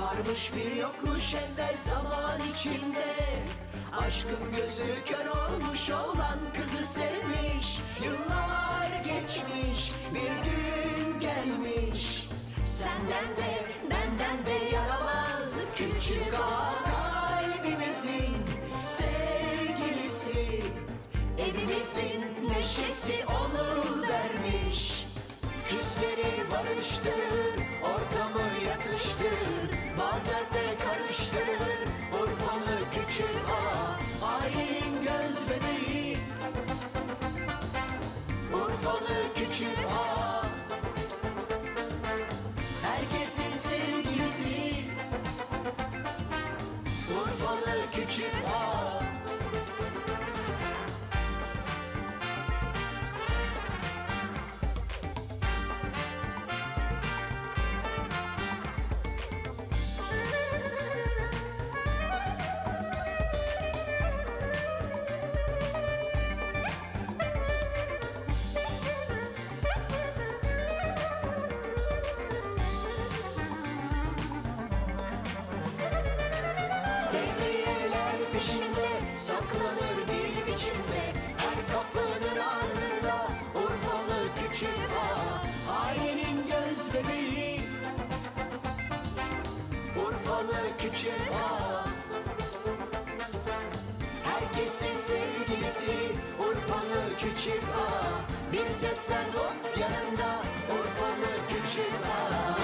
Varmış bir yokmuş evvel zaman içinde Aşkın gözü kör olmuş olan kızı sevmiş Yıllar geçmiş bir gün gelmiş Senden de benden de yaramaz Küçük ağa kalbimizin sevgilisi Evimizin neşesi onu vermiş Küsleri barıştırır, ortamı yatıştırır Bazen de karıştırır, Urfalı küçük ağa Ailenin göz bebeği Urfalı küçük ağa Herkesin sevgilisi Urfalı küçük ağa Devriyeler peşinde saklanır bir biçimde Her kapının ardında Urfalı küçük ağa Ailenin göz bebeği Urfalı küçük ağa Herkesin sevgilisi Urfalı küçük ağa Bir sesten hop yanında Urfalı küçük ağa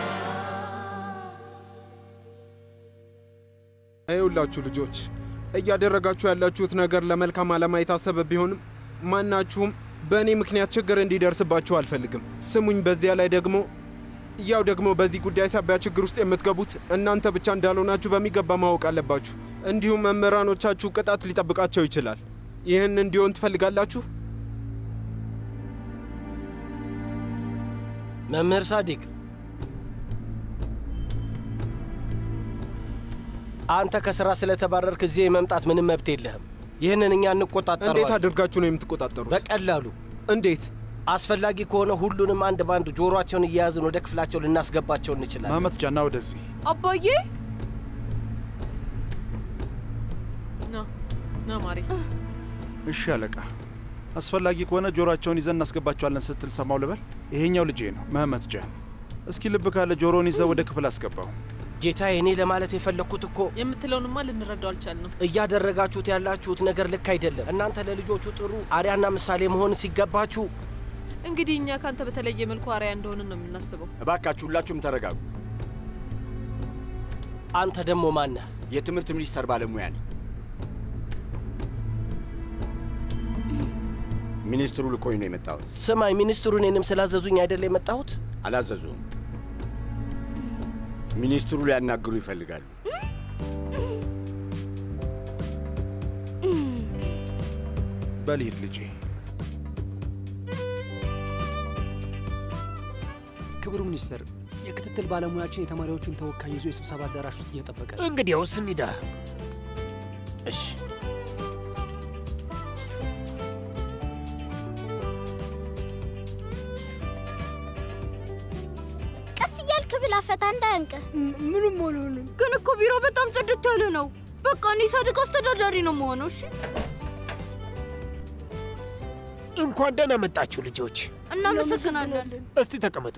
ይኸውላችሁ ልጆች እያደረጋችሁ ያላችሁት ነገር ለመልካም ዓላማ የታሰበ ቢሆንም ማናችሁም በእኔ ምክንያት ችግር እንዲደርስባችሁ አልፈልግም። ስሙኝ። በዚያ ላይ ደግሞ ያው ደግሞ በዚህ ጉዳይ ሳቢያ ችግር ውስጥ የምትገቡት እናንተ ብቻ እንዳልሆናችሁ በሚገባ ማወቅ አለባችሁ። እንዲሁም መምህራኖቻችሁ ቅጣት ሊጠብቃቸው ይችላል። ይህን እንዲሆን ትፈልጋላችሁ? መምህር ሳዲቅ አንተ ከስራ ስለተባረርክ እዚህ የመምጣት ምንም መብት የለህም። ይህንን እኛ እንዴት እንቆጣጠረዋለን። አድርጋችሁ ነው የምትቆጣጠሩት? በቀላሉ እንዴት? አስፈላጊ ከሆነ ሁሉንም አንድ ባንድ ጆሮአቸውን እየያዝን ወደ ክፍላቸው ልናስገባቸው እንችላለን። መመት ጃና ወደዚህ አባዬ ና ና ማሪ እሺ አለቃ። አስፈላጊ ከሆነ ጆሮአቸውን ይዘን እናስገባቸዋለን ስትል ሰማው ልበል። ይሄኛው ልጄ ነው መህመት ጃን። እስኪ ልብ ካለ ጆሮውን ይዘው ወደ ክፍል አስገባው። ጌታዬ፣ እኔ ለማለት የፈለግኩት እኮ የምትለውንማ ልንረዳው አልቻልንም። እያደረጋችሁት ያላችሁት ነገር ልክ አይደለም። እናንተ ለልጆቹ ጥሩ አርያና ምሳሌ መሆን ሲገባችሁ እንግዲህ እኛ ካንተ በተለየ መልኩ አርያ እንደሆንን ነው የምናስበው። እባካችሁ ሁላችሁም ተረጋጉ። አንተ ደግሞ ማነህ? የትምህርት ሚኒስቴር ባለሙያ ነኝ። ሚኒስትሩ ልኮኝ ነው የመጣሁት። ስማኝ፣ ሚኒስትሩ እኔንም ስላዘዙኝ አይደለ የመጣሁት? አላዘዙም። ሚኒስትሩ ሊያናግሩ ይፈልጋሉ። በልሂድ ልጄ። ክቡር ሚኒስትር፣ የክትትል ባለሙያችን የተማሪዎቹን ተወካይ ይዞ የስብሰባ አዳራሽ ውስጥ እየጠበቀ ነው። እንግዲያውስ እንሂዳ። እሺ። ቀስ እያልክ ብላ ፈታ እንዳያንቅህ። ምንም አልሆንም። ግን እኮ ቢሮ በጣም ጽድት ያለ ነው። በቃ እኔ ሳድግ አስተዳዳሪ ነው መሆነው። እሺ፣ እንኳን ደህና መጣችሁ ልጆች። እናመሰግናለን። እስቲ ተቀመጡ።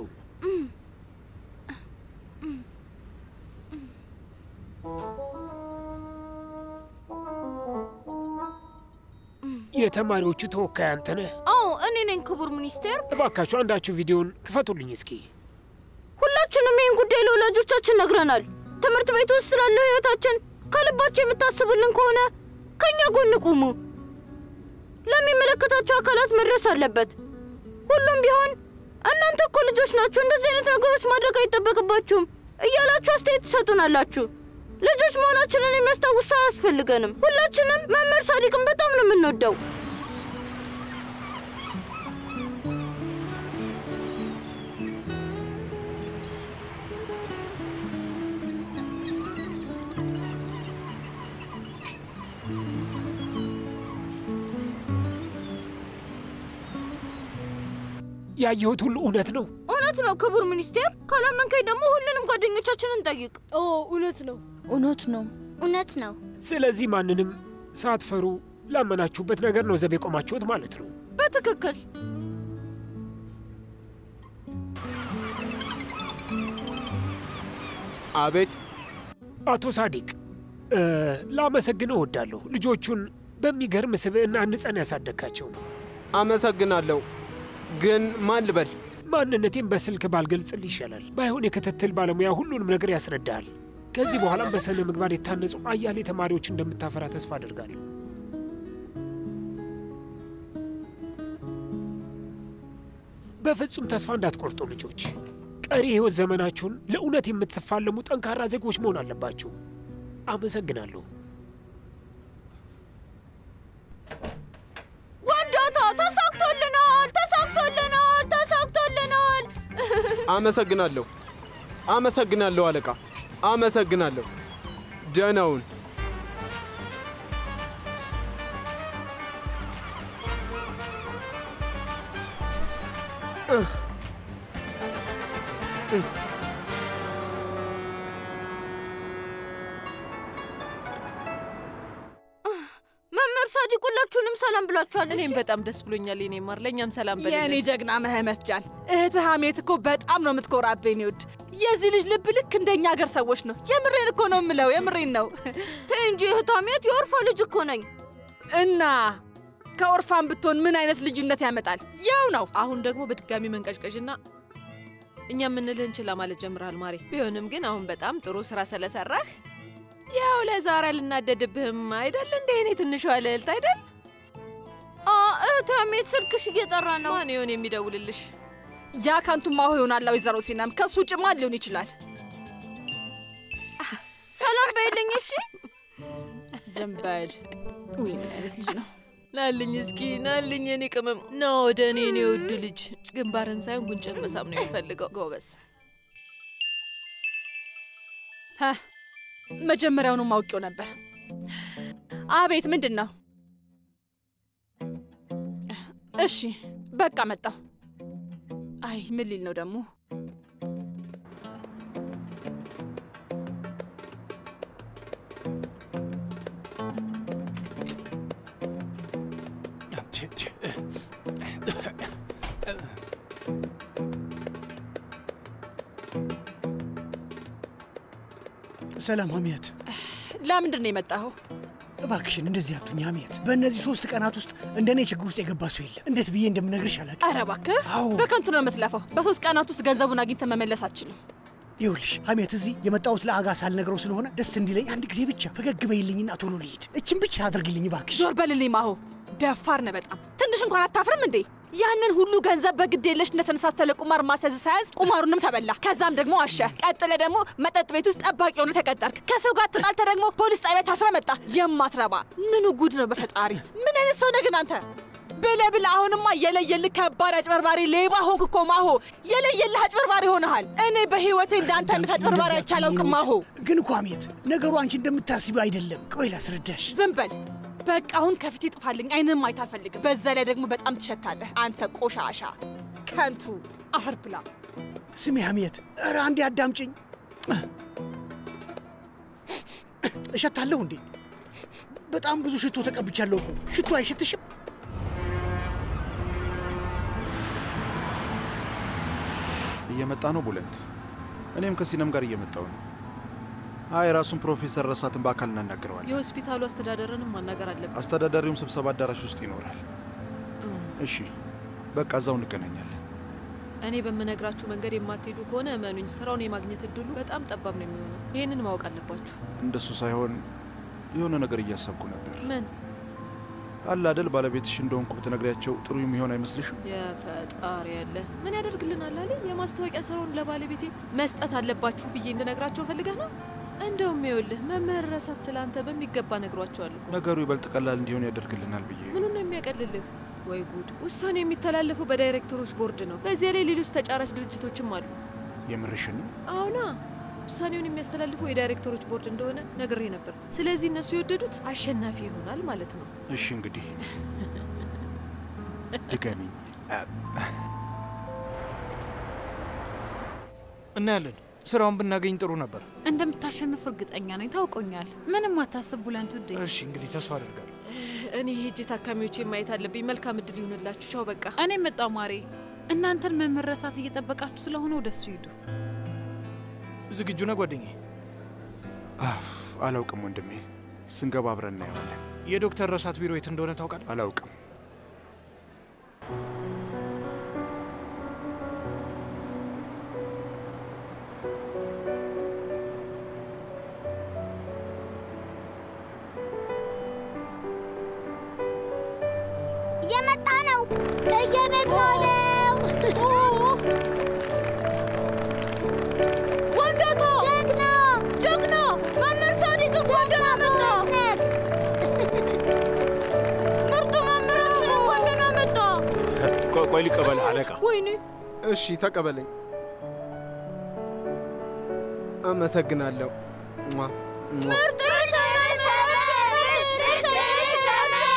የተማሪዎቹ ተወካይ አንተ ነህ? አዎ እኔ ነኝ ክቡር ሚኒስቴር። እባካችሁ አንዳችሁ ቪዲዮን ክፈቱልኝ እስኪ። ሁላችንም ይህን ጉዳይ ለወላጆቻችን ነግረናል። ትምህርት ቤት ውስጥ ስላለው ህይወታችን ከልባቸው የምታስቡልን ከሆነ ከእኛ ጎን ቁሙ። ለሚመለከታቸው አካላት መድረስ አለበት። ሁሉም ቢሆን እናንተ እኮ ልጆች ናችሁ፣ እንደዚህ አይነት ነገሮች ማድረግ አይጠበቅባችሁም እያላችሁ አስተያየት ትሰጡናላችሁ። ልጆች መሆናችንን የሚያስታውስ ሰው አያስፈልገንም። ሁላችንም መምህር ሳዲቅን በጣም ነው የምንወደው። ያየሁት ሁሉ እውነት ነው። እውነት እውነት ነው ክቡር ሚኒስቴር። ካላመንከኝ ደግሞ ሁሉንም ጓደኞቻችንን ጠይቅ። ኦ እውነት ነው። እውነት ነው። እውነት ነው። ስለዚህ ማንንም ሳትፈሩ ላመናችሁበት ነገር ነው ዘብ የቆማችሁት ማለት ነው። በትክክል አቤት አቶ ሳዲቅ እ፣ ላመሰግን እወዳለሁ። ልጆቹን በሚገርም ስብዕና ንጸን ያሳደግካቸው ነው። አመሰግናለሁ። ግን ማን ልበል? ማንነቴን በስልክ ባልገልጽል ይሻላል። ባይሆን የክትትል ባለሙያ ሁሉንም ነገር ያስረዳሃል። ከዚህ በኋላም በስነ ምግባር የታነጹ አያሌ ተማሪዎች እንደምታፈራ ተስፋ አድርጋለሁ። በፍጹም ተስፋ እንዳትቆርጡ ልጆች። ቀሪ የህይወት ዘመናችሁን ለእውነት የምትፋለሙ ጠንካራ ዜጎች መሆን አለባችሁ። አመሰግናለሁ። ወንዳታ ተሳክቶልናል፣ ተሳክቶልናል፣ ተሳክቶልናል። አመሰግናለሁ። አመሰግናለሁ አለቃ፣ አመሰግናለሁ። ደህናውን መምህር ሳዲቅ ሁላችሁንም ሰላም ብላችኋል። እኔም በጣም ደስ ብሎኛል የኔ ማር። ለእኛም ሰላም በልልን። የእኔ ጀግና መህመት ጃን እህትህ ሀሜት እኮ በጣም ነው የምትኮራብኝ። ውድ የዚህ ልጅ ልብ ልክ እንደኛ ሀገር ሰዎች ነው። የምሬን እኮ ነው የምለው፣ የምሬን ነው። ተይ እንጂ እህት ሀሜት፣ የኦርፋ ልጅ እኮ ነኝ። እና ከኦርፋን ብትሆን ምን አይነት ልዩነት ያመጣል? ያው ነው። አሁን ደግሞ በድጋሚ መንቀዥቀዥና እኛ የምንልህን ችላ ማለት ጀምረሃል ማሬ። ቢሆንም ግን አሁን በጣም ጥሩ ስራ ስለሰራህ ያው ለዛሬ አልናደድብህም አይደል? እንደ እኔ ትንሿ ልዕልት አይደል? አ እህት ሀሜት ስልክሽ እየጠራ ነው። ማን ይሆን የሚደውልልሽ? ያ ከንቱ ማሆ ይሆናል ወይዘሮ ሲናም። ከሱ ውጭ ማን ሊሆን ይችላል? ሰላም በይልኝ እሺ። ዝም በል። ውይ ምን አይነት ልጅ ነው? ናልኝ እስኪ ናልኝ፣ የኔ ቅመም ና ወደ እኔ እኔ ውድ ልጅ። ግንባርን ሳይሆን ጉንጭን መሳም ነው የሚፈልገው። ጎበዝ ሀ፣ መጀመሪያውኑ አውቄው ነበር። አቤት፣ ምንድን ነው? እሺ በቃ መጣሁ። አይ ምን ሊል ነው ደግሞ? ሰላም ሀሚያት፣ ለምንድን ነው የመጣኸው? እባክሽን እንደዚህ አቱኝ ሀሚያት። በእነዚህ ሶስት ቀናት ውስጥ እንደ እኔ ችግር ውስጥ የገባ ሰው የለም። እንዴት ብዬ እንደምነግርሽ አላውቅም። ኧረ እባክህ በከንቱ ነው የምትለፈው። በሶስት ቀናት ውስጥ ገንዘቡን አግኝተህ መመለስ አትችልም። ይኸውልሽ ሀሚያት፣ እዚህ የመጣሁት ለአጋ ሳልነግረው ስለሆነ ደስ እንዲለኝ አንድ ጊዜ ብቻ ፈገግ በይልኝና ቶሎ ልሂድ። እችን ብቻ አድርግልኝ እባክሽ። ዞር በልልኝ ማሆ። ደፋር ነህ በጣም። ትንሽ እንኳን አታፍርም እንዴ? ያንን ሁሉ ገንዘብ በግድ የለሽ እንደተነሳስተ ለቁማር ማስያዝ ሳያዝ ቁማሩንም ተበላ። ከዛም ደግሞ አሸ። ቀጥለ ደግሞ መጠጥ ቤት ውስጥ ጠባቂ ሆነ ተቀጠርክ። ከሰው ጋር ተጣልተ ደግሞ ፖሊስ ጣቢያ ታስረ መጣ። የማትረባ ምኑ ጉድ ነው በፈጣሪ! ምን አይነት ሰው ነህ ግን አንተ? ብለ ብለ አሁንማ የለየልህ ከባድ አጭበርባሪ ሌባ ሆንክ እኮ ማሆ። የለየልህ አጭበርባሪ ሆነሃል። እኔ በህይወቴ እንዳንተ አይነት አጭበርባሪ አይቼ አላውቅም ማሆ። ግን እኮ ሀሚያት፣ ነገሩ አንቺ እንደምታስቢው አይደለም። ቆይ ላስረዳሽ። ዝም በል በቃ አሁን ከፊት ይጥፋልኝ። አይንም ማየት አልፈልግም። በዛ ላይ ደግሞ በጣም ትሸታለህ አንተ ቆሻሻ ከንቱ አፈር ብላ። ስሚ ሀሚያት፣ ኧረ አንዴ አዳምጭኝ። እሸታለሁ እንዴ? በጣም ብዙ ሽቶ ተቀብቻለሁ እኮ። ሽቶ አይሸትሽም? እየመጣ ነው ቡለንት። እኔም ከሲነም ጋር እየመጣው ነው። አይ ራሱን ፕሮፌሰር ረሳትን በአካል እናናግረዋለን። የሆስፒታሉ አስተዳደርንም ማናገር አለብን። አስተዳዳሪውም ስብሰባ አዳራሽ ውስጥ ይኖራል። እሺ በቃ እዛው እንገናኛለን። እኔ በምነግራችሁ መንገድ የማትሄዱ ከሆነ እመኑኝ፣ ስራውን የማግኘት እድሉ በጣም ጠባብ ነው የሚሆነው። ይህንን ማወቅ አለባችሁ። እንደሱ ሳይሆን የሆነ ነገር እያሰብኩ ነበር። ምን አለ አደል ባለቤትሽ እንደሆንኩ ብትነግሪያቸው ጥሩ የሚሆን አይመስልሽም? የፈጣሪ ያለ ምን ያደርግልናል አለ የማስታወቂያ ስራውን ለባለቤቴ መስጠት አለባችሁ ብዬ እንድነግራቸው ፈልገህ ነው? እንደውም ይኸውልህ መምህር ረሳት ስለ አንተ በሚገባ ነግሯቸዋል እኮ። ነገሩ ይበልጥ ቀላል እንዲሆን ያደርግልናል ብዬ ምኑን ነው የሚያቀልልህ? ወይ ጉድ! ውሳኔው የሚተላለፈው በዳይሬክተሮች ቦርድ ነው። በዚያ ላይ ሌሎች ተጫራች ድርጅቶችም አሉ። የምርሽን ነው? አሁና ውሳኔውን የሚያስተላልፈው የዳይሬክተሮች ቦርድ እንደሆነ ነግሬ ነበር። ስለዚህ እነሱ የወደዱት አሸናፊ ይሆናል ማለት ነው። እሺ እንግዲህ ድገሚኝ። እናያለን። ስራውን ብናገኝ ጥሩ ነበር። እንደምታሸንፍ እርግጠኛ ነኝ። ታውቆኛል። ምንም አታስብ ቡለንት ውዴ። እሺ እንግዲህ ተስፋ አደርጋለሁ። እኔ ሄጄ ታካሚዎቼን ማየት አለብኝ። መልካም እድል ይሁንላችሁ። ቻው በቃ። እኔ መጣው ማሬ። እናንተን መመረሳት እየጠበቃችሁ ስለሆነ ወደሱ ሂዱ። ዝግጁ ነህ ጓደኛዬ? አፍ አላውቅም ወንድሜ፣ ስንገባ አብረን እናየዋለን። የዶክተር ረሳት ቢሮ የት እንደሆነ ታውቃለህ? አላውቅም። እየመጣ ነው፣ እየመጣ ነው። ወንዶቶ ጀግና ጀግና መምህር ሳዲቅን ወንደና መጣ። ምርጡ መምህራችን ወንደና መጣ። ቆይ ቆይ ልቀበል አለቃ። ወይኔ እሺ ተቀበለኝ። አመሰግናለሁ። ሟ ሟ። ምርጥ ርዕሰ ርዕሰ ርዕሰ ርዕሰ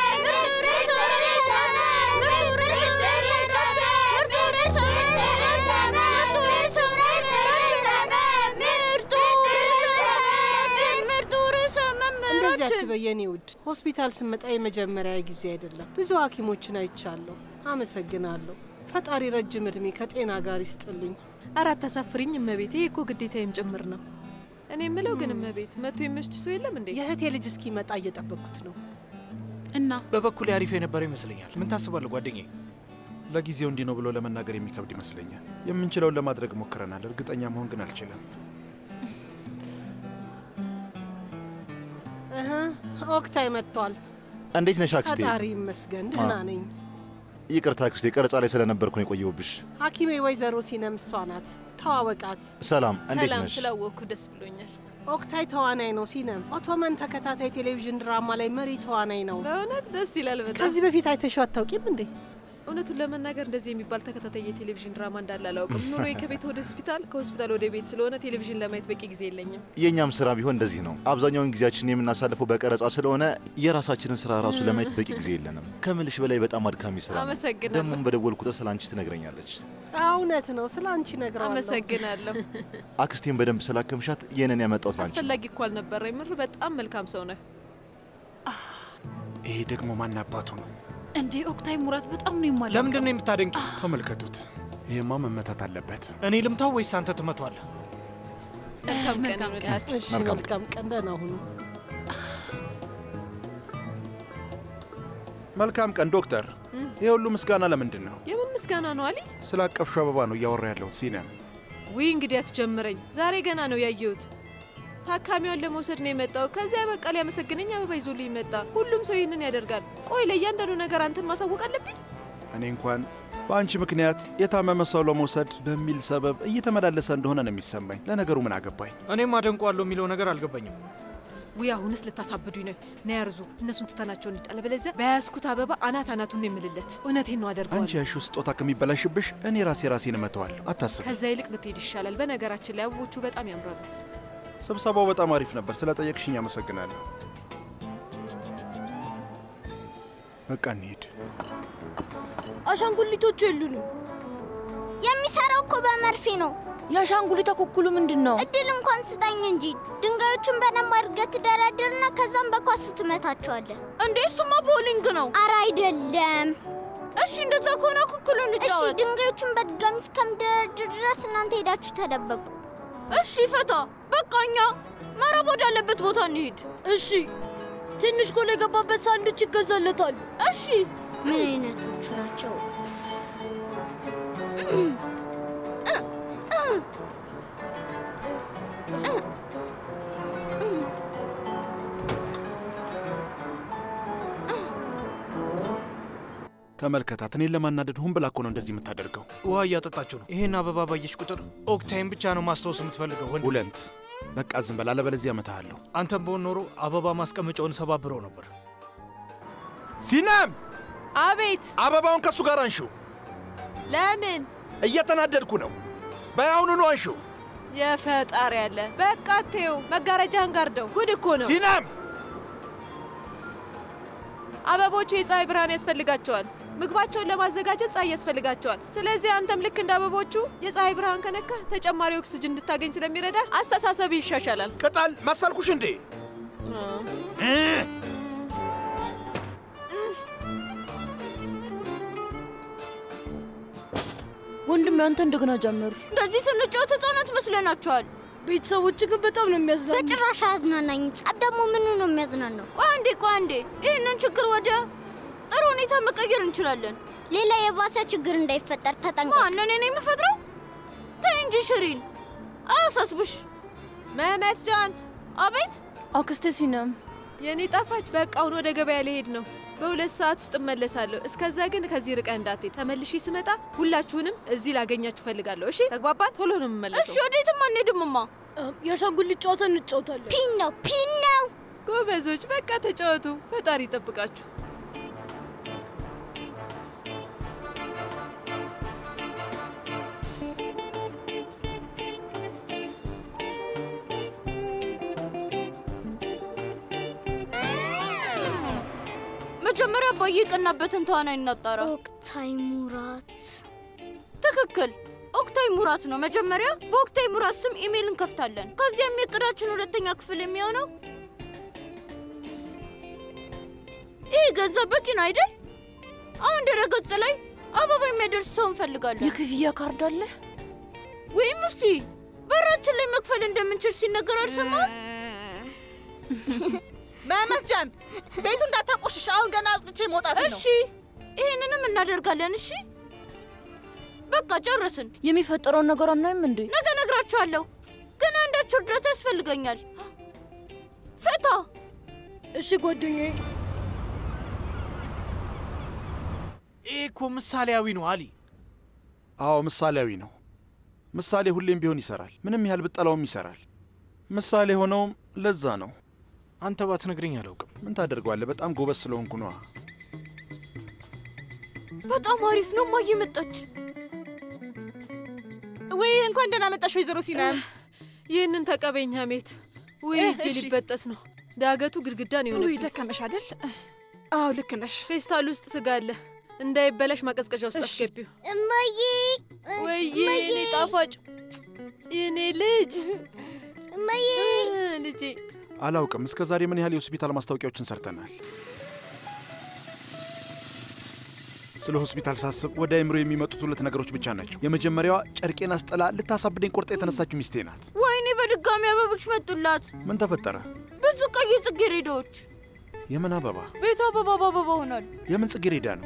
እንደዚህ አትበይ የኔ ውድ። ሆስፒታል ስመጣ የመጀመሪያ ጊዜ አይደለም። ብዙ ሐኪሞችን አይቻለሁ። አመሰግናለሁ። ፈጣሪ ረጅም እድሜ ከጤና ጋር ይስጥልኝ። አራት ተሳፍሪኝ እመቤቴ፣ ይህ እኮ ግዴታዬም ጭምር ነው። እኔ የምለው ግን እመቤት መቶ የሚወስድ ሰው የለም እንዴ? የእህቴ ልጅ እስኪመጣ እየጠበቅኩት ነው። እና በበኩሌ አሪፍ የነበረው ይመስለኛል። ምን ታስባለህ ጓደኛዬ? ለጊዜው እንዲህ ነው ብሎ ለመናገር የሚከብድ ይመስለኛል። የምንችለውን ለማድረግ ሞክረናል። እርግጠኛ መሆን ግን አልችልም። እህ፣ ኦክታይ መጥቷል። እንዴት ነሽ አክስቴ? ፈጣሪ ይመስገን ደህና አ- ነኝ። ይቅርታ አክስቴ፣ ቀረጻ ላይ ስለነበርኩ ነው የቆየሁብሽ። ሐኪሜ ወይዘሮ ሲነም እሷ ናት። ተዋወቃት። ሰላም፣ እንዴት ሰላም ነሽ? ስላወቅኩ ደስ ብሎኛል። ኦክታይ ተዋናይ ነው። ሲነም ኦቶመን ተከታታይ ቴሌቪዥን ድራማ ላይ መሪ ተዋናይ ነው። በእውነት ደስ ይላል በጣም። ከዚህ በፊት አይተሽው አታውቂም እንዴ? እውነቱን ለመናገር እንደዚህ የሚባል ተከታታይ የቴሌቪዥን ድራማ እንዳለ አላውቅም። ኑሮዬ ከቤት ወደ ሆስፒታል፣ ከሆስፒታል ወደ ቤት ስለሆነ ቴሌቪዥን ለማየት በቂ ጊዜ የለኝም። የእኛም ስራ ቢሆን እንደዚህ ነው። አብዛኛውን ጊዜያችን የምናሳልፈው በቀረጻ ስለሆነ የራሳችንን ስራ ራሱ ለማየት በቂ ጊዜ የለንም። ከምልሽ በላይ በጣም አድካሚ ስራ ነው። አመሰግናለሁ። ደግሞም በደወል ቁጥር ስለ አንቺ ትነግረኛለች። እውነት ነው። ስለ አንቺ ነግረዋለሁ። አመሰግናለሁ። አክስቴን በደንብ ስላከምሻት ይህንን ያመጣሁት ላንቺ ነው። አስፈላጊ እኮ አልነበረ። ምር በጣም መልካም ሰው ነህ። ይሄ ደግሞ ማን አባቱ ነው? እንዴ ኦክታይ ሙራት በጣም ነው የማለ ለምንድን ነው የምታደንቂ? ተመልከቱት። ይሄማ መመታት አለበት። እኔ ልምታው ወይስ አንተ ትመቷለህ? መልካም ቀን ይሁንላችሁ። እሺ፣ መልካም መልካም ቀን። ደህና ሁኑ። መልካም ቀን ዶክተር። ይህ ሁሉ ምስጋና ለምንድን ነው? የምን ምስጋና ነው አሊ? ስለ አቀፍሹ አበባ ነው እያወራ ያለሁት ሲነም። ውይ እንግዲህ አትጀምረኝ። ዛሬ ገና ነው ያየሁት። ታካሚዋን ለመውሰድ ነው የመጣው። ከዚያ በቃ ሊያመሰግነኝ አበባ ይዞልኝ መጣ። ሁሉም ሰው ይህንን ያደርጋል። ቆይ ለእያንዳንዱ ነገር አንተን ማሳወቅ አለብኝ? እኔ እንኳን በአንቺ ምክንያት የታመመ ሰው ለመውሰድ በሚል ሰበብ እየተመላለሰ እንደሆነ ነው የሚሰማኝ። ለነገሩ ምን አገባኝ? እኔም አደንቀዋለሁ የሚለው ነገር አልገባኝም። ውይ አሁንስ ልታሳብዱኝ ነው። ና ያርዙ፣ እነሱን ትተናቸው እንሂድ። አለበለዚያ በያዝኩት አበባ አናት አናቱን ነው የምልለት። እውነቴን ነው አንቺ አደርገዋለሁ። ያልሺው ስጦታ ከሚበላሽብሽ እኔ ራሴ ራሴን እመተዋለሁ። አታስብ። ከዛ ይልቅ ብትሄድ ይሻላል። በነገራችን ላይ አበቦቹ በጣም ያምራሉ። ስብሰባው በጣም አሪፍ ነበር። ስለ ጠየቅሽኝ አመሰግናለሁ። በቃ እንሂድ። አሻንጉሊቶቹ የሉንም። የሚሰራው እኮ በመርፌ ነው። የአሻንጉሊት አኩኩሉ ምንድን ነው? እድል እንኳን ስጠኝ እንጂ ድንጋዮቹን በደንብ አድርገህ ትደረድርና ከዛም በኳሱ ትመታቸዋለህ። እንዴ እሱማ ቦሊንግ ነው። አረ አይደለም። እሺ እንደዛ ከሆነ አኩኩሉን እሺ እንጫወት። ድንጋዮቹን በድጋሚ እስከምደረድር ድረስ እናንተ ሄዳችሁ ተደበቁ። እሺ ፈታ፣ በቃ እኛ መረብ ወዳለበት ቦታ እንሂድ። እሺ ትንሽ ጎል የገባበት ሳንዱች ይገዛለታል። እሺ ምን አይነቶቹ ናቸው? ተመልከታት። እኔን ለማናደድ ሁን ብላ እኮ ነው እንደዚህ የምታደርገው። ውሃ እያጠጣችሁ ነው። ይሄን አበባ ባየች ቁጥር ኦክታይም ብቻ ነው ማስታወስ የምትፈልገው። ወንድ ቡለንት፣ በቃ ዝም በል፣ አለበለዚያ እመታሃለሁ። አንተም በሆን ኖሮ አበባ ማስቀመጫውን ሰባብረው ነበር። ሲናም፣ አቤት። አበባውን ከእሱ ጋር አንሺው። ለምን? እየተናደድኩ ነው። በያውኑኑ አንሺው። የፈጣሪ ያለ በቃ ተይው። መጋረጃህን ጋርደው። ጉድ እኮ ነው። ሲናም፣ አበቦቹ የፀሐይ ብርሃን ያስፈልጋቸዋል። ምግባቸውን ለማዘጋጀት ፀሐይ ያስፈልጋቸዋል። ስለዚህ አንተም ልክ እንደ አበቦቹ የፀሐይ ብርሃን ከነካ ተጨማሪ ኦክስጅን እንድታገኝ ስለሚረዳ አስተሳሰብ ይሻሻላል። ቅጠል መሰልኩሽ እንዴ? ወንድም ያንተ እንደገና ጀምር። እንደዚህ ስንጫወት ህጻናት መስለናቸዋል። ቤተሰቦች ግን በጣም ነው የሚያዝናኑ። በጭራሽ አያዝናናኝ። ጸብ ደግሞ ምኑ ነው የሚያዝናናው? ቆይ አንዴ ቆይ አንዴ፣ ይህንን ችግር ወደ ጥሩ ሁኔታ መቀየር እንችላለን። ሌላ የባሰ ችግር እንዳይፈጠር ተጠንቀቅ። ማንን እኔ የምፈጥረው? ተይ እንጂ ሽሪን፣ አያሳስብሽ። መመት ጃን። አቤት አክስቴ ሲነም የእኔ ጣፋጭ፣ በቃ አሁን ወደ ገበያ ልሄድ ነው። በሁለት ሰዓት ውስጥ እመለሳለሁ። እስከዛ ግን ከዚህ ርቀህ እንዳትሄድ። ተመልሼ ስመጣ ሁላችሁንም እዚህ ላገኛችሁ ፈልጋለሁ። እሺ ተግባባን? ቶሎ ነው የምመለሰው። እሺ፣ ወዴትም አንሄድምማ። የአሻንጉሊት ጨዋታ እንጫወታለን። ፒን ነው ፒን ነው። ጎበዞች፣ በቃ ተጫወቱ። ፈጣሪ ይጠብቃችሁ። መጀመሪያ አባዬ የቀናበትን ተዋናይ እናጣራ። ኦክታይ ሙራት። ትክክል፣ ኦክታይ ሙራት ነው። መጀመሪያ በኦክታይ ሙራት ስም ኢሜይል እንከፍታለን። ከዚያም የእቅዳችን ሁለተኛ ክፍል የሚሆነው ይህ ገንዘብ በቂ ነው አይደል? አሁን ድረገጽ ላይ አበባ የሚያደርስ ሰው እንፈልጋለን። የክፍያ ካርድ አለ ወይም እስቲ በራችን ላይ መክፈል እንደምንችል ሲነገር አልሰማም? መመትጃን ቤቱ እንዳታቆሽሽ። አሁን ገና አጽድቼ መውጣት ነው። እሺ፣ ይህንንም እናደርጋለን። እሺ፣ በቃ ጨረስን። የሚፈጠረውን ነገር አናይም እንዴ? ነገ ነግራችኋለሁ፣ ግን አንዳችሁ እርዳታ ያስፈልገኛል። ፈታ። እሺ ጓደኛዬ። ይህ እኮ ምሳሌያዊ ነው አሊ። አዎ ምሳሌያዊ ነው። ምሳሌ ሁሌም ቢሆን ይሰራል። ምንም ያህል ብጠላውም ይሰራል። ምሳሌ ሆነውም ለዛ ነው። አንተ ባትነግረኝ አላውቅም። ምን ታደርገዋለህ? በጣም ጎበዝ ስለሆንኩ ነዋ። በጣም አሪፍ ነው። እማዬ መጣች። ወይ እንኳን ደህና መጣሽ ወይዘሮ ሲናም። ይህንን ተቀበኝ ሀሜት። ውይ እጄ እሺ። ሊበጠስ ነው። ዳገቱ ግድግዳን የሆነ ውይ ደከመሽ አይደል? አዎ ልክ ነሽ። ፌስታል ውስጥ ስጋ አለ። እንዳይበላሽ ማቀዝቀዣ ውስጥ አስገቢው። እማዬ ወይዬ የኔ ጣፋጭ የኔ ልጅ እማዬ ልጄ አላውቅም። እስከ ዛሬ ምን ያህል የሆስፒታል ማስታወቂያዎችን ሰርተናል። ስለ ሆስፒታል ሳስብ ወደ አእምሮ የሚመጡት ሁለት ነገሮች ብቻ ናቸው። የመጀመሪያዋ ጨርቄን አስጠላ ልታሳብደኝ ቆርጣ የተነሳችው ሚስቴ ናት። ወይኔ በድጋሚ አበቦች መጡላት። ምን ተፈጠረ? ብዙ ቀይ ጽጌረዳዎች። የምን አበባ? ቤቱ አበባ በአበባ ሆኗል። የምን ጽጌረዳ ነው?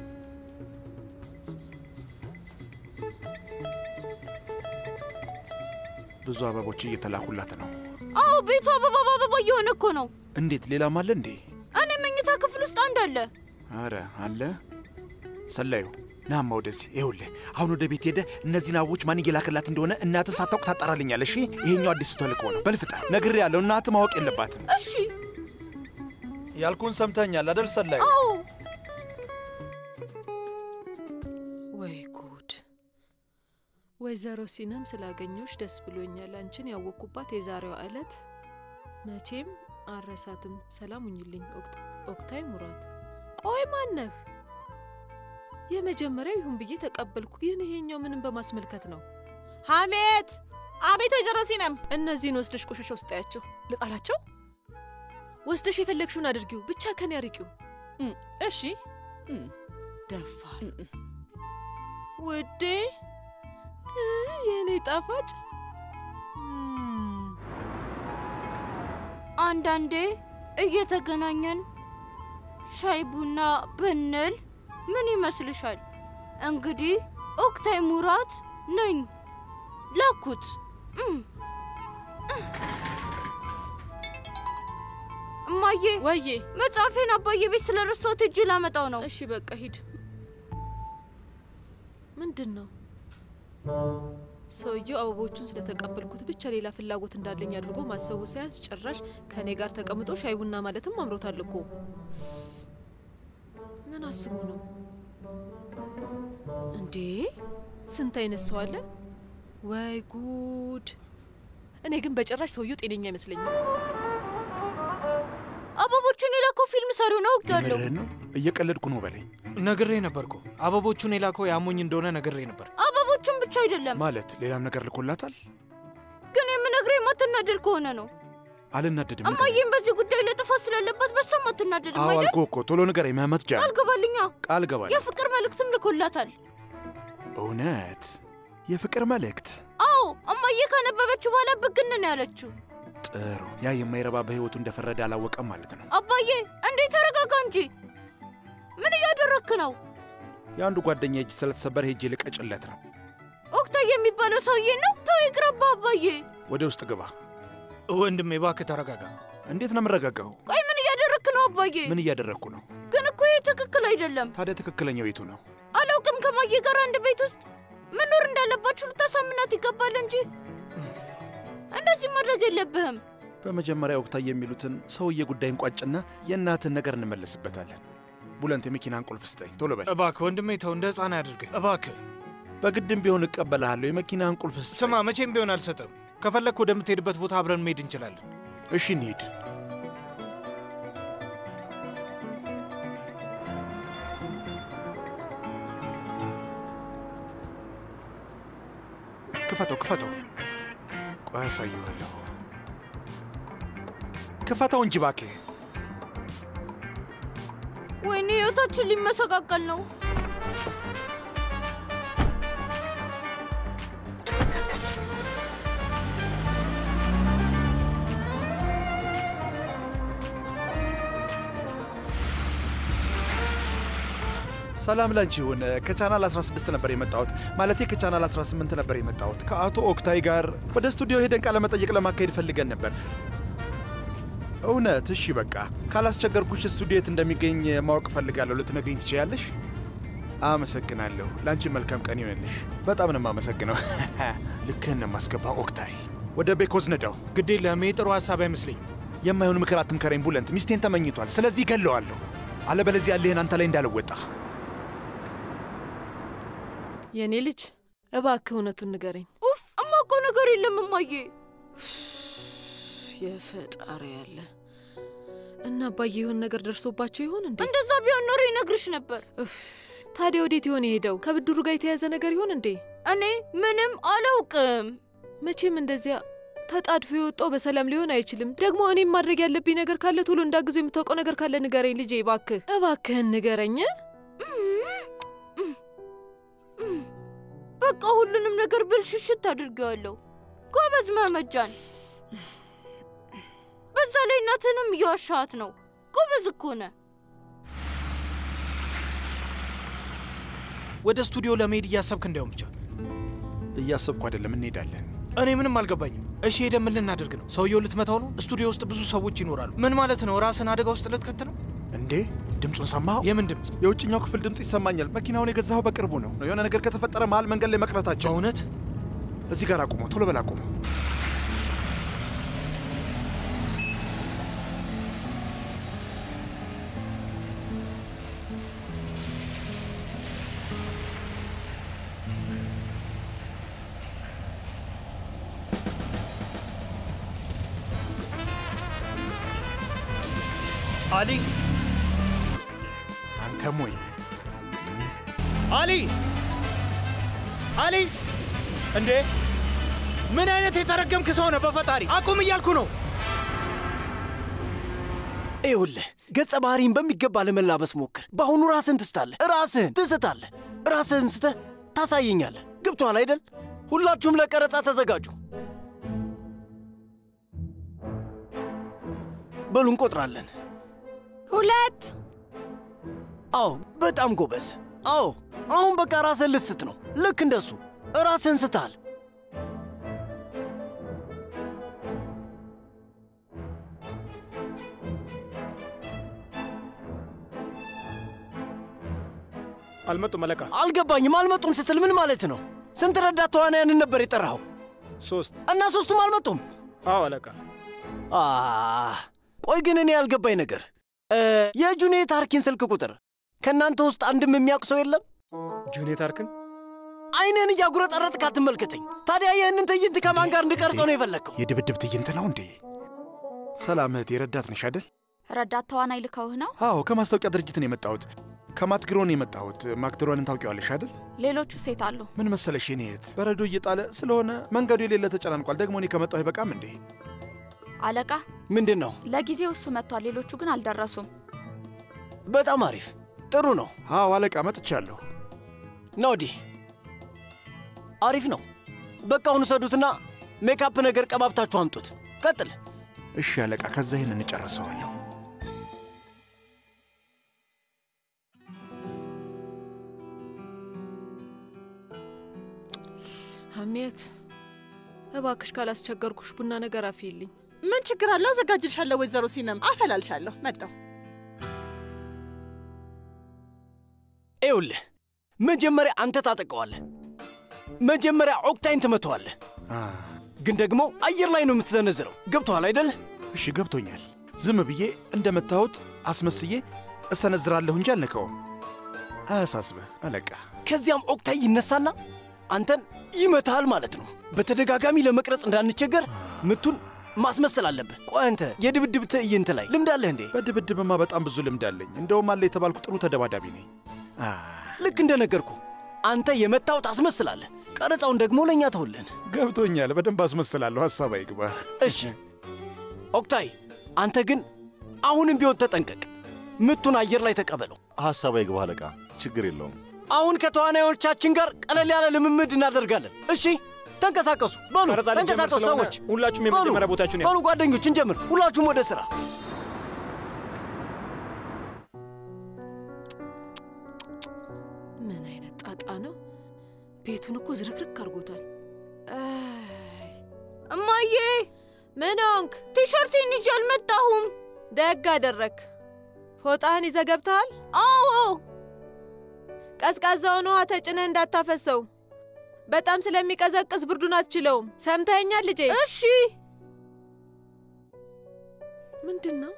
ብዙ አበቦች እየተላኩላት ነው። አዎ ቤቱ አበባ በአበባ እየሆነ እኮ ነው። እንዴት? ሌላም አለ እንዴ? እኔ መኝታ ክፍል ውስጥ አንድ አለ። አረ አለ። ሰላዩ ናማ ወደዚህ። ይኸውልህ አሁን ወደ ቤት ሄደ እነዚህን አበቦች ማን እየላከላት እንደሆነ እናትህ ሳታውቅ ታጣራልኛል። እሺ፣ ይሄኛው አዲሱ ተልእኮ ነው። በልፍጠር ነግሬ ያለው እናትህ ማወቅ የለባትም። እሺ ያልኩን ሰምተኛል አደል ሰላዩ? አዎ። ወይ ጉድ! ወይዘሮ ሲነም ስላገኘሁሽ ደስ ብሎኛል። አንቺን ያወቅኩባት የዛሬዋ ዕለት መቼም አረሳትም። ሰላም ሁኝልኝ ኦክት- ኦክታይ ሙራት። ቆይ ማነህ? የመጀመሪያው ይሁን ብዬ ተቀበልኩ፣ ግን ይሄኛው ምንም በማስመልከት ነው? ሀሜት! አቤት ወይዘሮ ሲነም። እነዚህን ወስደሽ ቆሻሻ ውስጥ ያቸው። ልጣላቸው? ወስደሽ የፈለግሽውን አድርጊው፣ ብቻ ከኔ አርቂው። እሺ። ደፋር ውዴ፣ እ፣ የኔ ጣፋጭ አንዳንዴ እየተገናኘን ሻይ ቡና ብንል ምን ይመስልሻል? እንግዲህ ኦክታይ ሙራት ነኝ። ላኩት። እም። እማዬ፣ ወዬ፣ መጽሐፌን አባዬ ቤት ስለረሳሁት ሂጅ ላመጣው ነው። እሺ በቃ ሂድ። ምንድን ነው ሰውየው አበቦቹን ስለተቀበልኩት ብቻ ሌላ ፍላጎት እንዳለኝ አድርጎ ማሰቡ ሳያንስ ጭራሽ ከእኔ ጋር ተቀምጦ ሻይ ቡና ማለትም አምሮታል እኮ። ምን አስቦ ነው እንዴ? ስንት አይነት ሰው አለ! ወይ ጉድ! እኔ ግን በጭራሽ ሰውየው ጤነኛ አይመስለኝም። አበቦቹን የላከው ፊልም ሰሪው ነው አውቄዋለሁ። ምርህን ነው? እየቀለድኩ ነው በለኝ። ነግሬ ነበርኩ። አበቦቹን የላከው ያሞኝ እንደሆነ ነግሬ ነበር። አበቦቹን ብቻ አይደለም ማለት ሌላም ነገር ልኮላታል። ግን የምነግርህ የማትናደድ ከሆነ ነው። አልናደድም። ንገረኝ። እማዬም በዚህ ጉዳይ ላይ ጥፋት ስላለባት በሷም አትናደድም አዎ አይደል? አልኩህ እኮ ቶሎ ንገረኝ። መህመት ጃን ቃል ገባልኛ። ቃል ገባል። የፍቅር መልእክትም ልኮላታል። እውነት የፍቅር መልእክት? አዎ እማዬ ካነበበችው በኋላ ብግን ነው ያለችው። ጥሩ። ያ የማይረባ በህይወቱ እንደፈረደ አላወቀም ማለት ነው። አባዬ እንዴ ተረጋጋ እንጂ። ምን እያደረክ ነው? የአንዱ ጓደኛ እጅ ስለተሰበረ ሄጄ ልቀጭለት ነው። ኦክታይ የሚባለው ሰውዬ ነው። ተው ይቅረባ አባዬ። ወደ ውስጥ ግባ። ወንድሜ እባክህ ተረጋጋ። እንዴት ነው የምረጋጋው? ቆይ ምን እያደረክ ነው አባዬ? ምን እያደረግኩ ነው? ግን እኮ ይህ ትክክል አይደለም። ታዲያ ትክክለኛው የቱ ነው? አላውቅም። ከማዬ ጋር አንድ ቤት ውስጥ መኖር እንዳለባችሁ ልታሳምናት ይገባል እንጂ እንደዚህ ማድረግ የለብህም። በመጀመሪያ ወቅታዊ የሚሉትን ሰውዬ ጉዳይ እንቋጭና የእናትን ነገር እንመለስበታለን። ቡለንት የመኪናን ቁልፍ ስጠኝ፣ ቶሎ በል። እባክህ ወንድሜ ተው፣ እንደ ሕፃን አያድርግህ እባክህ። በግድም ቢሆን እቀበልሃለሁ። የመኪናን ቁልፍ ስጠኝ። ስማ፣ መቼም ቢሆን አልሰጥም። ከፈለግክ ወደምትሄድበት ቦታ አብረን መሄድ እንችላለን። እሺ እንሂድ። ክፈተው፣ ክፈተው። ቆይ አሳየዋለሁ። ክፈተው እንጂ እባክህ። ወይኔ ህይወታችን ሊመሰቃቀል ነው። ሰላም ላንቺ ይሁን። ከቻናል 16 ነበር የመጣሁት። ማለቴ ከቻናል 18 ነበር የመጣሁት። ከአቶ ኦክታይ ጋር ወደ ስቱዲዮ ሄደን ቃለ መጠይቅ ለማካሄድ ፈልገን ነበር። እውነት? እሺ በቃ ካላስቸገርኩሽ ስቱዲዮ የት እንደሚገኝ ማወቅ እፈልጋለሁ። ልትነግሪኝ ትችያለሽ? አመሰግናለሁ። ለአንቺ መልካም ቀን ይሆንልሽ። በጣም ነው የማመሰግነው። ልክህን ነው የማስገባ ኦክታይ። ወደ ቤኮዝ ነዳው። ግድ የለም፣ ይህ ጥሩ ሀሳብ አይመስለኝም። የማይሆን ምክር አትምከረኝ ቡለንት። ሚስቴን ተመኝቷል። ስለዚህ ገለዋለሁ። አለበለዚያ ያለህን አንተ ላይ እንዳልወጣ የእኔ ልጅ እባክህ እውነቱን ንገረኝ። ኡፍ እማውቀው ነገር የለም እማዬ። የፈጣሪ ያለ እና አባዬ የሆን ነገር ደርሶባቸው ይሆን እንዴ? እንደዛ ቢሆን ኖሮ ይነግርሽ ነበር። ታዲያ ወዴት ይሆን የሄደው? ከብድሩ ጋር የተያዘ ነገር ይሆን እንዴ? እኔ ምንም አላውቅም። መቼም እንደዚያ ተጣድፎ የወጣው በሰላም ሊሆን አይችልም። ደግሞ እኔም ማድረግ ያለብኝ ነገር ካለ ቶሎ እንዳግዘው የምታውቀው ነገር ካለ ንገረኝ ልጄ፣ እባክህ እባክህን ንገረኝ። በቃ ሁሉንም ነገር ብልሽሽት አድርጌዋለሁ። ጎበዝ መመጃን። በዛ ላይ እናትንም እየዋሻሃት ነው። ጎበዝ እኮ ነህ። ወደ ስቱዲዮ ለመሄድ እያሰብክ እንዲያውም ብቻ እያሰብኩ አይደለም፣ እንሄዳለን። እኔ ምንም አልገባኝም። እሺ ሄደን ምን ልናደርግ ነው? ሰውየው ልትመታው ነው? ስቱዲዮ ውስጥ ብዙ ሰዎች ይኖራሉ። ምን ማለት ነው? ራስን አደጋ ውስጥ ልትከት ነው? እንዴ ድምፁን ሰማኸው? የምን ድምፅ? የውጭኛው ክፍል ድምፅ ይሰማኛል። መኪናውን የገዛኸው በቅርቡ ነው። የሆነ ነገር ከተፈጠረ መሀል መንገድ ላይ መቅረታቸው። በእውነት እዚህ ጋር አቁመው፣ ቶሎ በል አቁመው። አሊ አንተ ሞኝ አሊ አሊ! እንዴ ምን አይነት የተረገምክ ሰው ነህ? በፈጣሪ አቁም እያልኩ ነው። ይኸውልህ ገጸ ባህሪን በሚገባ ለመላበስ ሞክር። በአሁኑ ራስህን ትስታለህ፣ ራስህን ትስታለህ፣ ራስህን ስተህ ታሳየኛለህ። ገብቶሃል አይደል? ሁላችሁም ለቀረጻ ተዘጋጁ። በሉ እንቆጥራለን። ሁለት። አዎ፣ በጣም ጎበዝ። አዎ፣ አሁን በቃ ራስህን ልስት ነው። ልክ እንደሱ ራስህን ስተሃል። አልመጡም አለቃ። አልገባኝም። አልመጡም ስትል ምን ማለት ነው? ስንት ረዳት ተዋናያንን ነበር የጠራኸው? ሶስት። እና ሶስቱም አልመጡም? አዎ አለቃ። አህ፣ ቆይ ግን እኔ ያልገባኝ ነገር እ፣ የጁኔት አርኪን ስልክ ቁጥር ከእናንተ ውስጥ አንድም የሚያውቅ ሰው የለም? ጁኔት አርክን አይንህን እያጉረጠረጥክ አትመልከተኝ። ታዲያ ይህንን ትዕይንት ከማን ጋር እንድቀርጸው ነው የፈለግከው? የድብድብ ትዕይንት ነው እንዴ? ሰላም እህቴ፣ ረዳት ነሽ አይደል? ረዳት ተዋናይ ልከውህ ነው? አዎ፣ ከማስታወቂያ ድርጅት ነው የመጣሁት። ከማትግሮን የመጣሁት ማክድሮንን ታውቂዋለሽ አይደል? ሌሎቹ ሴት አሉ። ምን መሰለሽ የኔ እህት፣ በረዶ እየጣለ ስለሆነ መንገዱ የሌለ ተጨናንቋል። ደግሞ እኔ ከመጣሁ አይበቃም እንዴ? አለቃ ምንድን ነው? ለጊዜው እሱ መጥቷል። ሌሎቹ ግን አልደረሱም። በጣም አሪፍ ጥሩ ነው። አዎ አለቃ መጥቻለሁ። ና ወዲህ። አሪፍ ነው። በቃ አሁን ውሰዱትና ሜካፕ ነገር ቀባብታችሁ አምጡት። ቀጥል። እሺ አለቃ፣ ከዛ ይህን እንጨርሰዋለሁ። ሀሜት እባክሽ ካላስቸገርኩሽ ቡና ነገር አፍይልኝ። ምን ችግር አለው? አዘጋጅልሻለሁ። ወይዘሮ ሲነም አፈላልሻለሁ። መጣው ይኸውልህ፣ መጀመሪያ አንተ ታጠቀዋለህ። መጀመሪያ ኦክታይን ትመተዋለህ። ግን ደግሞ አየር ላይ ነው የምትዘነዝረው። ገብቶሃል አይደል? እሺ ገብቶኛል። ዝም ብዬ እንደመታሁት አስመስዬ እሰነዝራለሁ እንጂ አልነካውም። አያሳስብህ አለቃ። ከዚያም ኦክታይ ይነሳና አንተን ይመታሃል ማለት ነው። በተደጋጋሚ ለመቅረጽ እንዳንቸገር ምቱን ማስመሰል አለብህ። ቆይ አንተ የድብድብ ትዕይንት ላይ ልምድ አለህ እንዴ? በድብድብማ በጣም ብዙ ልምድ አለኝ። እንደውም አለ የተባልኩ ጥሩ ተደባዳቢ ነኝ። ልክ እንደነገርኩ አንተ የመታው ታስመስላለህ። ቀረጻውን ደግሞ ለእኛ ተውልን። ገብቶኛል። በደንብ አስመስላለሁ። ሀሳብ አይግባ። እሺ ኦክታይ፣ አንተ ግን አሁንም ቢሆን ተጠንቀቅ። ምቱን አየር ላይ ተቀበለው። ሀሳብ አይግባ አለቃ፣ ችግር የለውም። አሁን ከተዋናዮቻችን ጋር ቀለል ያለ ልምምድ እናደርጋለን። እሺ ተንቀሳቀሱ። በሉ ቀረጻ ልንጀምር ተንቀሳቀሱ ስለሆነ ሰዎች፣ ሁላችሁም በሉ፣ የመጀመሪያ ቦታችሁን ያዙ። በሉ ጓደኞች፣ እንጀምር። ሁላችሁም ወደ ስራ። ምን አይነት ጣጣ ነው? ቤቱን እኮ ዝርክርክ አድርጎታል። እማዬ ምን ሆንክ? ቲሸርቴን ይዤ አልመጣሁም። ደግ አደረግ። ፎጣህን ይዘህ ገብተሃል? አዎ። ቀዝቃዛውን ውሃ ተጭነህ እንዳታፈሰው። በጣም ስለሚቀዘቅዝ ብርዱን አትችለውም። ሰምተኸኛል ልጄ? እሺ። ምንድን ነው?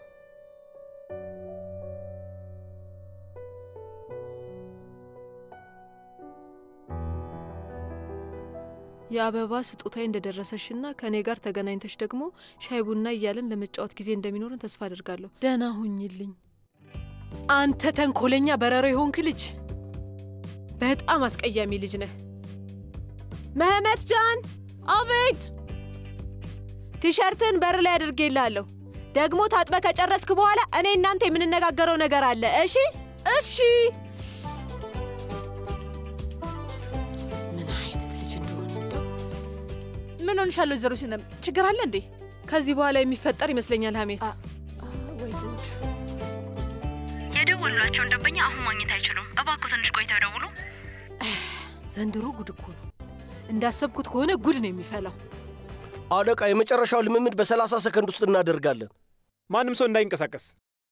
የአበባ ስጦታዬ እንደደረሰሽና ከእኔ ጋር ተገናኝተሽ ደግሞ ሻይ ቡና እያለን ለመጫወት ጊዜ እንደሚኖርን ተስፋ አድርጋለሁ። ደህና ሁኝልኝ። አንተ ተንኮለኛ በረሮ የሆንክ ልጅ፣ በጣም አስቀያሚ ልጅ ነህ። መህመት ጃን፣ አቤት። ቲሸርትን በር ላይ አድርጌልሃለሁ። ደግሞ ታጥበ ከጨረስክ በኋላ እኔ እናንተ የምንነጋገረው ነገር አለ። እሺ? እሺ። ምን አይነት ልጅ እንደሆነ እንደው ምን ሆንሻለሁ? ወይዘሮ ሲነም ችግር አለ እንዴ? ከዚህ በኋላ የሚፈጠር ይመስለኛል ሀሜት። ወይ ጉድ! የደወሉላቸውን ደንበኛ አሁን ማግኘት አይችሉም። እባክዎ ትንሽ ቆይተው ይደውሉ። ዘንድሮ ጉድ እኮ ነው። እንዳሰብኩት ከሆነ ጉድ ነው የሚፈላው። አለቃ፣ የመጨረሻው ልምምድ በሰላሳ ሰከንድ ውስጥ እናደርጋለን። ማንም ሰው እንዳይንቀሳቀስ።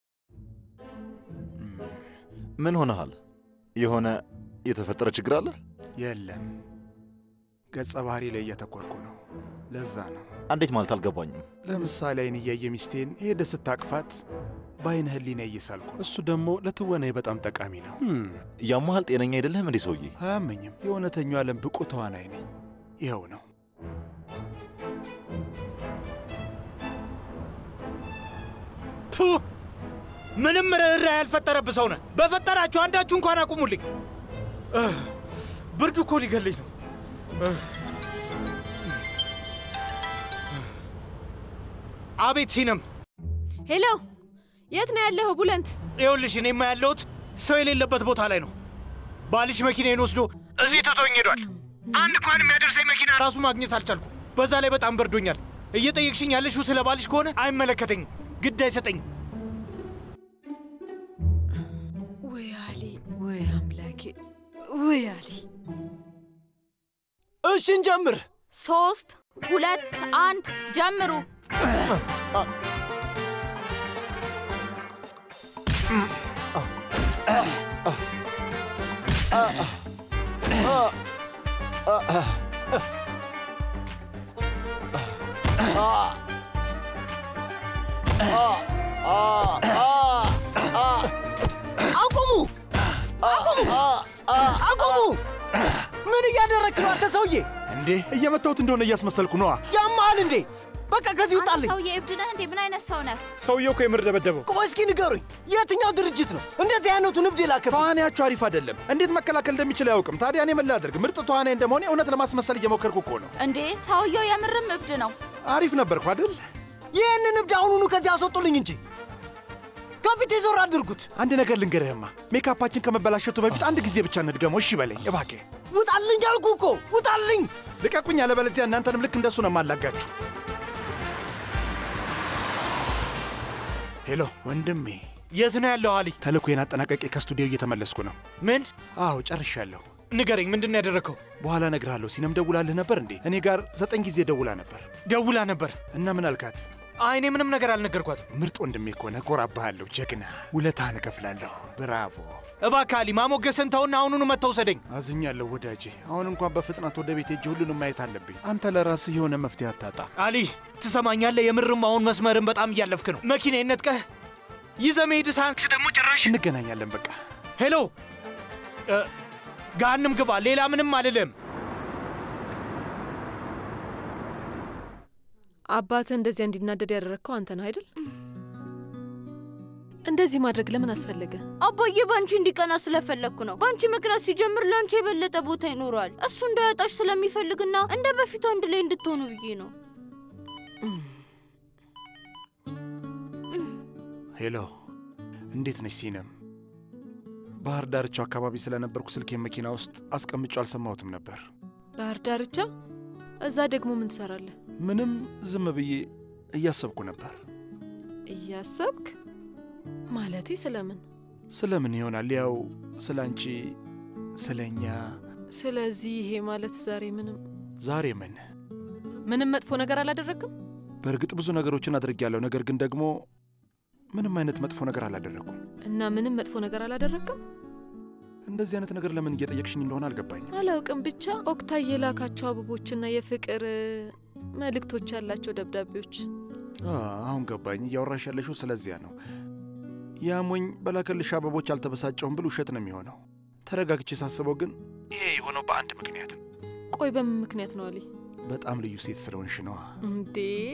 ምን ሆነሃል? የሆነ የተፈጠረ ችግር አለ? የለም፣ ገጸ ባህሪ ላይ እያተኮርኩ ነው። ለዛ ነው። እንዴት ማለት አልገባኝም። ለምሳሌ አይን እያየ ሚስቴን ሄደ ስታቅፋት በአይነ ህሊና እየሳልኩ ነው። እሱ ደግሞ ለትወናዬ በጣም ጠቃሚ ነው። ያመሃል? ጤነኛ አይደለህም እንዴ ሰውዬ? አያመኝም። የእውነተኛው ዓለም ብቁ ተዋናይ ነኝ። ይኸው ነው። ቱ ምንም ርኅራኄ ያልፈጠረብህ ሰው ነህ። በፈጠራችሁ አንዳችሁ እንኳን አቁሙልኝ። እህ፣ ብርዱ እኮ ሊገለኝ ነው። እህ። አቤት ሲነም፣ ሄሎ፣ የት ነው ያለኸው? ቡለንት፣ ይኸውልሽ እኔማ ያለሁት ሰው የሌለበት ቦታ ላይ ነው። ባልሽ መኪናዬን ወስዶ እዚህ ትቶኝ ሄዷል። አንድ እንኳን የሚያደርሰኝ መኪና ራሱ ማግኘት አልቻልኩም። በዛ ላይ በጣም በርዶኛል። እየጠየቅሽኝ ያለሽው ስለ ባልሽ ከሆነ አይመለከተኝም፣ ግድ አይሰጠኝም። ወይ አሊ፣ ወይ አምላኬ፣ ወይ አሊ። እሺ እንጀምር። ሶስት ሁለት አንድ ጀምሩ። አቁሙ! አቁሙ! አቁሙ! ምን እያደረግክ ነው አንተ ሰውዬ? እንዴ እየመታሁት እንደሆነ እያስመሰልኩ ነዋ። ያመሃል እንዴ? በቃ ከዚህ ውጣልኝ። ሰውዬ እብድ ነህ እንዴ? ምን አይነት ሰው ነህ? ሰውየው እኮ የምር ደበደበው። ቆይ እስኪ ንገሩኝ፣ የትኛው ድርጅት ነው እንደዚህ አይነቱን እብድ የላከብኝ? ተዋናያችሁ አሪፍ አይደለም። እንዴት መከላከል እንደሚችል አያውቅም። ታዲያ እኔ ምን ላድርግ? ምርጥ ተዋናይ እንደመሆኔ እውነት ለማስመሰል እየሞከርኩ እኮ ነው። እንዴ ሰውየው የምርም እብድ ነው። አሪፍ ነበርኩ አይደል? ይህንን እብድ አሁኑኑ ከዚህ አስወጡልኝ እንጂ ከፊት የዞር አድርጉት። አንድ ነገር ልንገርህማ፣ ሜካፓችን ከመበላሸቱ በፊት አንድ ጊዜ ብቻ እንድገመው። እሺ በለኝ እባክህ። ውጣልኝ አልኩ እኮ ውጣልኝ። ልቀቁኝ፣ አለበለዚያ እናንተንም ልክ እንደሱ ነው የማላጋችሁ። ሄሎ ወንድሜ፣ የት ነው ያለው አሊ? ተልእኮዬን አጠናቀቄ ከስቱዲዮ እየተመለስኩ ነው። ምን? አዎ ጨርሻለሁ። ንገረኝ፣ ምንድን ነው ያደረግከው? በኋላ እነግርሃለሁ። ሲነም ደውላልህ ነበር እንዴ? እኔ ጋር ዘጠኝ ጊዜ ደውላ ነበር። ደውላ ነበር እና ምን አልካት? አይ እኔ ምንም ነገር አልነገርኳትም። ምርጥ ወንድሜ ከሆነ እኮራብሃለሁ። ጀግና፣ ውለታህን እከፍላለሁ። ብራቮ። እባክህ አሊ፣ ማሞገስን ተውና አሁኑኑ መጥተህ ውሰደኝ። አዝኛለሁ ወዳጄ። አሁን እንኳን በፍጥነት ወደ ቤት ሄጄ ሁሉንም ማየት አለብኝ። አንተ ለራስህ የሆነ መፍትሄ አታጣ። አሊ ትሰማኛለህ? የምርም አሁን መስመርን በጣም እያለፍክ ነው። መኪናዬን ነጥቀህ ይዘህ መሄድ ሳንስ ደግሞ ጭራሽ እንገናኛለን። በቃ ሄሎ፣ ገሃንም ግባ። ሌላ ምንም አልልም። አባትህ እንደዚያ እንዲናደድ ያደረግከው አንተ ነው አይደል? እንደዚህ ማድረግ ለምን አስፈለገ? አባዬ በአንቺ እንዲቀና ስለፈለግኩ ነው። በአንቺ ምክንያት ሲጀምር ለአንቺ የበለጠ ቦታ ይኖረዋል። እሱ እንዳያጣሽ ስለሚፈልግና እንደ በፊቱ አንድ ላይ እንድትሆኑ ብዬ ነው። ሄሎ፣ እንዴት ነሽ ሲነም? ባህር ዳርቻው አካባቢ ስለነበርኩ ስልኬን መኪና ውስጥ አስቀምጬው አልሰማሁትም ነበር። ባህር ዳርቻ? እዛ ደግሞ ምን ትሰራለህ? ምንም፣ ዝም ብዬ እያሰብኩ ነበር። እያሰብክ ማለቴ ስለምን? ስለምን ይሆናል? ያው ስለ አንቺ፣ ስለ እኛ። ስለዚህ ይሄ ማለት ዛሬ ምንም ዛሬ ምን ምንም መጥፎ ነገር አላደረግም? በእርግጥ ብዙ ነገሮችን አድርጌያለሁ። ነገር ግን ደግሞ ምንም አይነት መጥፎ ነገር አላደረግኩም። እና ምንም መጥፎ ነገር አላደረግም? እንደዚህ አይነት ነገር ለምን እየጠየቅሽኝ እንደሆነ አልገባኝም። አላውቅም። ብቻ ኦክታይ የላካቸው አበቦችና የፍቅር መልእክቶች ያላቸው ደብዳቤዎች። አሁን ገባኝ። እያወራሽ ያለሽው ስለዚያ ነው። ያሞኝ በላከልሽ አበቦች አልተበሳጨሁም ብል ውሸት ነው የሚሆነው። ተረጋግቼ ሳስበው ግን ይሄ የሆነው በአንድ ምክንያት። ቆይ በምን ምክንያት ነው አሊ? በጣም ልዩ ሴት ስለሆንሽ ነዋ። እንዴ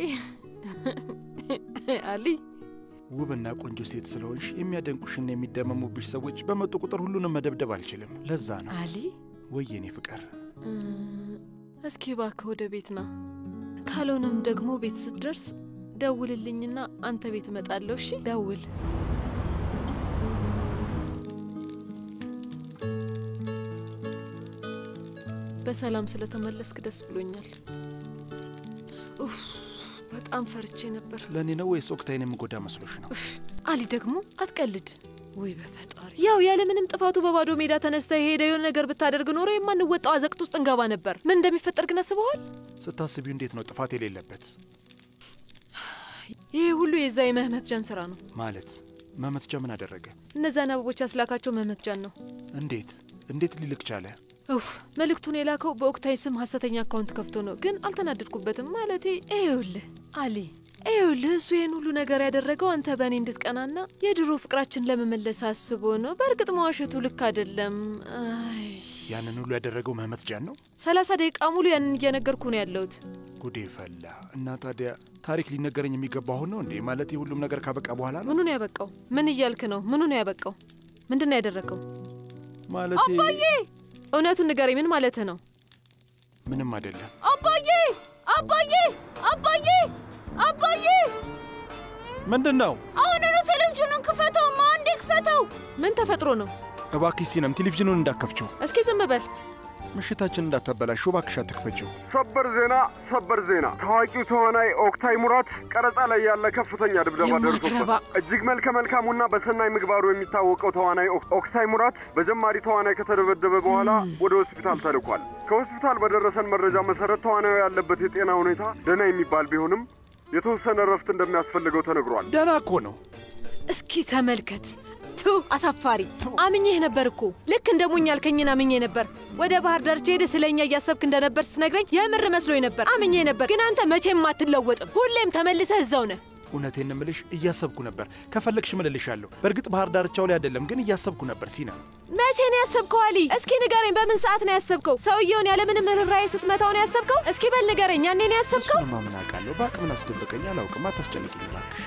አሊ ውብና ቆንጆ ሴት ስለሆንሽ የሚያደንቁሽና የሚደመሙብሽ ሰዎች በመጡ ቁጥር ሁሉንም መደብደብ አልችልም። ለዛ ነው አሊ። ወይ የኔ ፍቅር፣ እስኪ እባክህ ወደ ቤት ና። ካልሆነም ደግሞ ቤት ስትደርስ ደውልልኝና አንተ ቤት እመጣለሁ። እሺ ደውል። በሰላም ስለተመለስክ ደስ ብሎኛል። ኡፍ በጣም ፈርቼ ነበር። ለእኔ ነው ወይስ ወቅታይን የምጎዳ መስሎሽ ነው? አሊ ደግሞ አትቀልድ። ወይ በፈጣሪ! ያው ያለምንም ጥፋቱ በባዶ ሜዳ ተነስተ የሄደ የሆነ ነገር ብታደርግ ኖሮ የማንወጣው አዘቅት ውስጥ እንገባ ነበር። ምን እንደሚፈጠር ግን አስበዋል? ስታስቢው እንዴት ነው ጥፋት የሌለበት? ይሄ ሁሉ የዛ የመህመት ጃን ስራ ነው። ማለት መመት ጃ ምን አደረገ? እነዛን አበቦች ያስላካቸው መህመት ጃን ነው። እንዴት እንዴት ሊልክ ቻለ? ኡፍ መልእክቱን የላከው በኦክታይ ስም ሀሰተኛ አካውንት ከፍቶ ነው። ግን አልተናደድኩበትም። ማለቴ ይኸውልህ አሊ፣ ይኸውልህ እሱ ይህን ሁሉ ነገር ያደረገው አንተ በእኔ እንድትቀናና የድሮ ፍቅራችን ለመመለስ አስቦ ነው። በእርግጥ መዋሸቱ ልክ አይደለም። አይ ያንን ሁሉ ያደረገው መህመት ጃን ነው። ሰላሳ ደቂቃ ሙሉ ያንን እየነገርኩ ነው ያለሁት። ጉዴ ፈላ እና ታዲያ ታሪክ ሊነገረኝ የሚገባ አሁን ነው እንዴ? ማለት ሁሉም ነገር ካበቃ በኋላ ነው? ምኑ ነው ያበቃው? ምን እያልክ ነው? ምኑ ነው ያበቃው? ምንድን ነው ያደረገው? ማለት አባዬ እውነቱን ንገረኝ። ምን ማለትህ ነው? ምንም አይደለም። አባዬ አባዬ አባዬ አባዬ ምንድን ነው? አሁኑኑ ቴሌቪዥኑን ክፈተው! አንዴ ክፈተው! ምን ተፈጥሮ ነው? እባክሽ ሲነም ቴሌቪዥኑን እንዳከፍችው። እስኪ ዝም በል። ምሽታችን እንዳታበላሽው እባክሽ አትክፈችው። ሰበር ዜና! ሰበር ዜና! ታዋቂው ተዋናይ ኦክታይ ሙራት ቀረጻ ላይ ያለ ከፍተኛ ድብደባ ደርሶበታል። እጅግ መልከ መልካሙና በሰናይ ምግባሩ የሚታወቀው ተዋናይ ኦክታይ ሙራት በጀማሪ ተዋናይ ከተደበደበ በኋላ ወደ ሆስፒታል ተልኳል። ከሆስፒታል በደረሰን መረጃ መሰረት ተዋናዩ ያለበት የጤና ሁኔታ ደህና የሚባል ቢሆንም የተወሰነ እረፍት እንደሚያስፈልገው ተነግሯል። ደህና እኮ ነው። እስኪ ተመልከት። ቱ አሳፋሪ! አምኜህ ነበር እኮ ልክ እንደ ሞኝ ያልከኝን አምኜ ነበር። ወደ ባህር ዳርቻ ሄደ ስለ እኛ እያሰብክ እንደነበር ስትነግረኝ የምር መስሎኝ ነበር። አምኜህ ነበር፣ ግን አንተ መቼም አትለወጥም። ሁሌም ተመልሰህ እዛው ነህ። እውነቴን እምልሽ እያሰብኩ ነበር። ከፈለግሽ እምልልሻለሁ። በእርግጥ ባህር ዳርቻው ላይ አይደለም፣ ግን እያሰብኩ ነበር ሲና። መቼ ነው ያሰብከው አሊ? እስኪ ንገረኝ፣ በምን ሰዓት ነው ያሰብከው? ሰውየውን ያለምንም ርኅራኄ ስትመታው ነው ያሰብከው? እስኪ በል ንገረኝ፣ ያኔ ነው ያሰብከው? እሱንማ ምን አውቃለሁ። በአቅምን አስደበቀኝ። አላውቅም። አታስጨንቂኝ እባክሽ።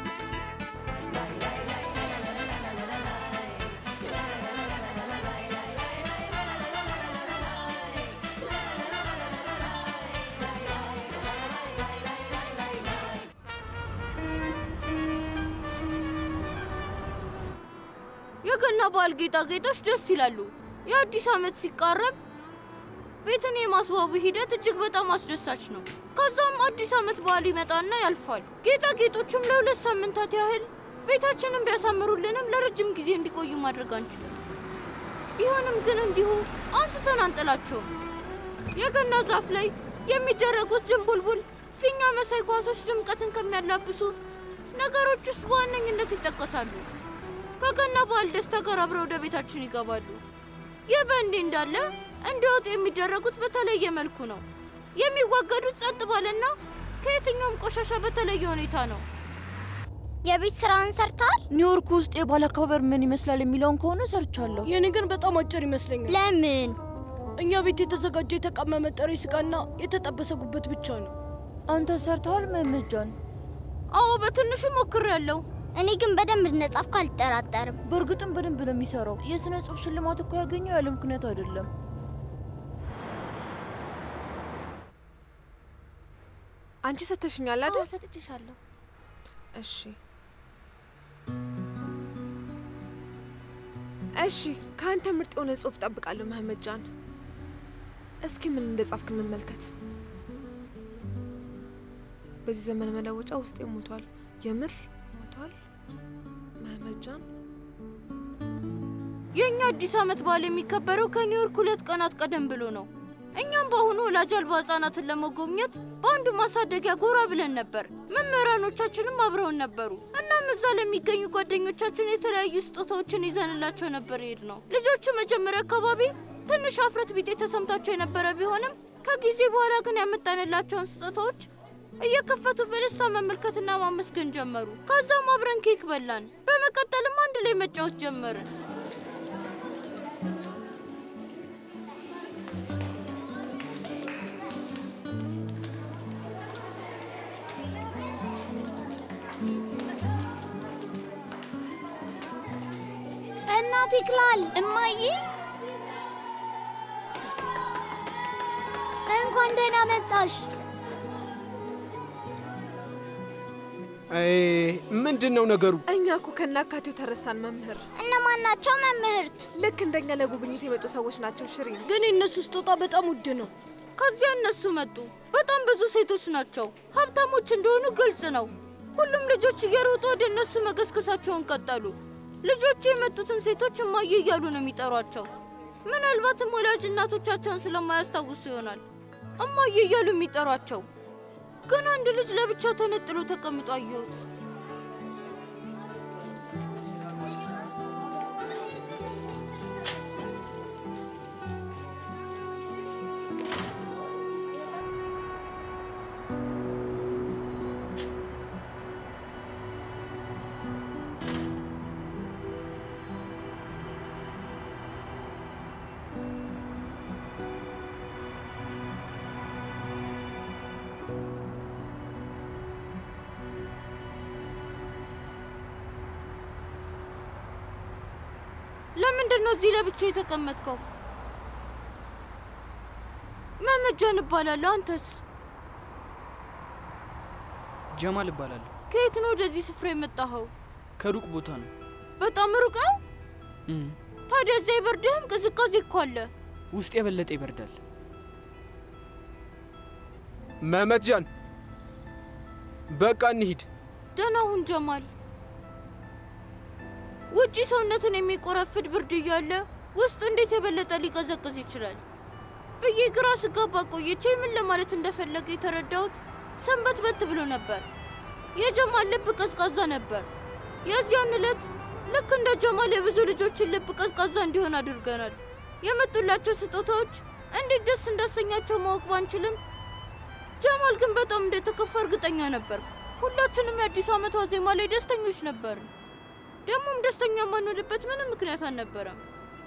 የገና በዓል ጌጣጌጦች ደስ ይላሉ። የአዲስ ዓመት ሲቃረብ ቤትን የማስዋቡ ሂደት እጅግ በጣም አስደሳች ነው። ከዛም አዲስ ዓመት በዓል ይመጣና ያልፋል። ጌጣጌጦቹም ለሁለት ሳምንታት ያህል ቤታችንን ቢያሳምሩልንም ለረጅም ጊዜ እንዲቆዩ ማድረግ አንችልም። ቢሆንም ግን እንዲሁ አንስተን አንጥላቸውም። የገና ዛፍ ላይ የሚደረጉት ድንቡልቡል ፊኛ መሳይ ኳሶች ድምቀትን ከሚያላብሱ ነገሮች ውስጥ በዋነኝነት ይጠቀሳሉ። ከገና በዓል ደስታ ጋር አብረው ወደ ቤታችን ይገባሉ። ይህ በእንዲህ እንዳለ እንዲወጡ የሚደረጉት በተለየ መልኩ ነው። የሚወገዱት ጸጥ ባለና ከየትኛውም ቆሻሻ በተለየ ሁኔታ ነው። የቤት ስራውን ሰርተዋል? ኒውዮርክ ውስጥ የባህል አከባበር ምን ይመስላል የሚለውን ከሆነ ሰርቻለሁ። የኔ ግን በጣም አጭር ይመስለኛል። ለምን? እኛ ቤት የተዘጋጀ የተቀመመ ጥሬ ስጋና የተጠበሰ ጉበት ብቻ ነው። አንተ ሰርተዋል መመጃን? አዎ በትንሹ ሞክሬያለሁ። እኔ ግን በደንብ እንደጻፍኩ አልጠራጠርም። በእርግጥም በደንብ ነው የሚሰራው። የስነ ጽሁፍ ሽልማት እኮ ያገኘው ያለ ምክንያት አይደለም። አንቺ ሰተሽኛል አይደል? ሰጥቼሻለሁ። እሺ እሺ፣ ከአንተ ምርጥ የሆነ ጽሁፍ ጠብቃለሁ መህመድ ጃን። እስኪ ምን እንደጻፍክ እንመልከት። በዚህ ዘመን መለወጫ ውስጤ ሞቷል፣ የምር ሞቷል። መህመድ ጃን የእኛ አዲስ ዓመት በዓል የሚከበረው ከኒውዮርክ ሁለት ቀናት ቀደም ብሎ ነው። እኛም በአሁኑ ወላጅ አልባ ህጻናትን ለመጎብኘት በአንዱ ማሳደጊያ ጎራ ብለን ነበር። መምህራኖቻችንም አብረውን ነበሩ። እናም እዛ ለሚገኙ ጓደኞቻችን የተለያዩ ስጦታዎችን ይዘንላቸው ነበር ይሄድ ነው። ልጆቹ መጀመሪያ አካባቢ ትንሽ አፍረት ቢጤ ተሰምታቸው የነበረ ቢሆንም ከጊዜ በኋላ ግን ያመጣንላቸውን ስጦታዎች እየከፈቱ በደስታ መመልከትና ማመስገን ጀመሩ። ከዛም አብረን ኬክ በላን። በመቀጠልም አንድ ላይ መጫወት ጀመርን። እናት ይክላል። እማዬ እንኳን ደህና መጣሽ። ምንድን ነው ነገሩ? እኛ እኮ ከናካቴው ተረሳን መምህር። እነማን ናቸው መምህርት? ልክ እንደኛ ለጉብኝት የመጡ ሰዎች ናቸው ሽሪን። ግን የእነሱ ስጦታ በጣም ውድ ነው። ከዚያ እነሱ መጡ። በጣም ብዙ ሴቶች ናቸው። ሀብታሞች እንደሆኑ ግልጽ ነው። ሁሉም ልጆች እየሮጡ ወደ እነሱ መገስገሳቸውን ቀጠሉ። ልጆቹ የመጡትን ሴቶች እማዬ እያሉ ነው የሚጠሯቸው። ምናልባትም ወላጅ እናቶቻቸውን ስለማያስታውሱ ይሆናል እማዬ እያሉ የሚጠሯቸው። ግን አንድ ልጅ ለብቻው ተነጥሎ ተቀምጦ አየሁት። ለምንድን ነው እዚህ ለብቻው የተቀመጥከው? መመጃን እባላለሁ። አንተስ? ጀማል እባላለሁ። ከየት ነው ወደዚህ ስፍራ የመጣኸው? ከሩቅ ቦታ ነው። በጣም ሩቅ ነው። እም፣ ታዲያ እዚያ አይበርድህም? ቅዝቃዜ እኮ አለ። ውስጥ የበለጠ ይበርዳል። መህመት ጃን፣ በቃ እንሂድ። ደህና ሁን ጀማል። ውጪ ሰውነትን የሚቆረፍድ ብርድ እያለ ውስጡ እንዴት የበለጠ ሊቀዘቅዝ ይችላል ብዬ ግራ ስጋባ ቆይቼ ምን ለማለት እንደፈለገ የተረዳሁት ሰንበት በት ብሎ ነበር። የጀማል ልብ ቀዝቃዛ ነበር። የዚያን ዕለት ልክ እንደ ጀማል የብዙ ልጆችን ልብ ቀዝቃዛ እንዲሆን አድርገናል። የመጡላቸው ስጦታዎች እንዴት ደስ እንዳሰኛቸው ማወቅ ባንችልም ጀማል ግን በጣም እንደተከፋ እርግጠኛ ነበር። ሁላችንም የአዲስ ዓመት ዋዜማ ላይ ደስተኞች ነበር። ደግሞም ደስተኛ የማንሆንበት ምንም ምክንያት አልነበረም።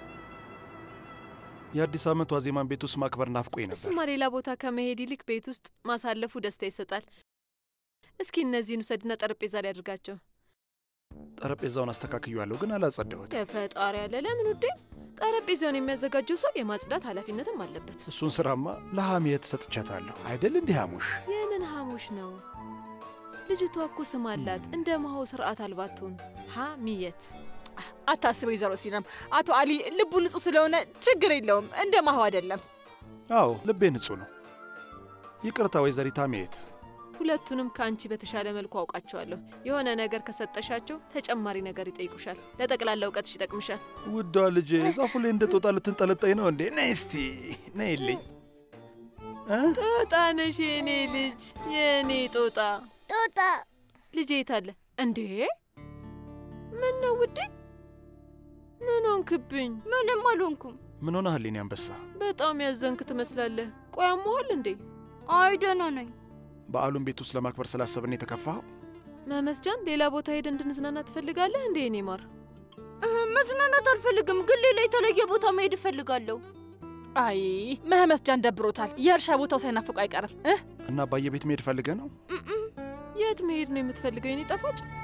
የአዲስ ዓመት ዋዜማን ቤት ውስጥ ማክበር ናፍቆኝ ነበር። እሱማ ሌላ ቦታ ከመሄድ ይልቅ ቤት ውስጥ ማሳለፉ ደስታ ይሰጣል። እስኪ እነዚህን ውሰድና ጠረጴዛ ላይ አድርጋቸው። ጠረጴዛውን አስተካክያለሁ፣ ግን አላጸዳሁት። የፈጣሪ ያለ ለምን ውዴ? ጠረጴዛውን የሚያዘጋጀው ሰው የማጽዳት ኃላፊነትም አለበት። እሱን ስራማ ለሐሜት ሰጥቻታለሁ አይደል? እንዲህ ሐሙሽ የምን ሐሙሽ ነው? ልጅቷ እኮ ስም አላት። እንደ መሆው ስርዓት አልባትሆን ሐሚየት አታስበው ወይዘሮ ሲናም፣ አቶ አሊ ልቡ ንጹህ ስለሆነ ችግር የለውም። እንደ ማሁ አይደለም። አዎ ልቤ ንጹህ ነው። ይቅርታ ወይዘሪት ሐሜት። ሁለቱንም ከአንቺ በተሻለ መልኩ አውቃቸዋለሁ። የሆነ ነገር ከሰጠሻቸው ተጨማሪ ነገር ይጠይቁሻል። ለጠቅላላ እውቀትሽ ይጠቅምሻል። ውዷ ልጄ ዛፉ ላይ እንደ ጦጣ ልትንጠለጠኝ ነው እንዴ? ነይ እስቲ ነይልኝ። ጦጣ ነሽ የኔ ልጅ፣ የኔ ጦጣ። ጦጣ ልጄ የታለ እንዴ? ምን ነው ውዴ? ምን ሆንክብኝ? ምንም አልሆንኩም። ምን ሆነሃል የኔ አንበሳ? በጣም ያዘንክ ትመስላለህ። ቆይ አሞሃል እንዴ? አይ ደህና ነኝ። በዓሉን ቤት ውስጥ ለማክበር ስላሰብን የተከፋኸው? መመስጃን ሌላ ቦታ ሄደ እንድንዝናና ትፈልጋለህ እንዴ? እኔ ማር እህ፣ መዝናናት አልፈልግም፣ ግን ሌላ የተለየ ቦታ መሄድ እፈልጋለሁ። አይ መህመት ጃን ደብሮታል። የእርሻ ቦታው ሳይናፍቁ አይቀርም። እና አባዬ ቤት መሄድ ፈልገህ ነው? የት መሄድ ነው የምትፈልገው የኔ ጣፋጭ?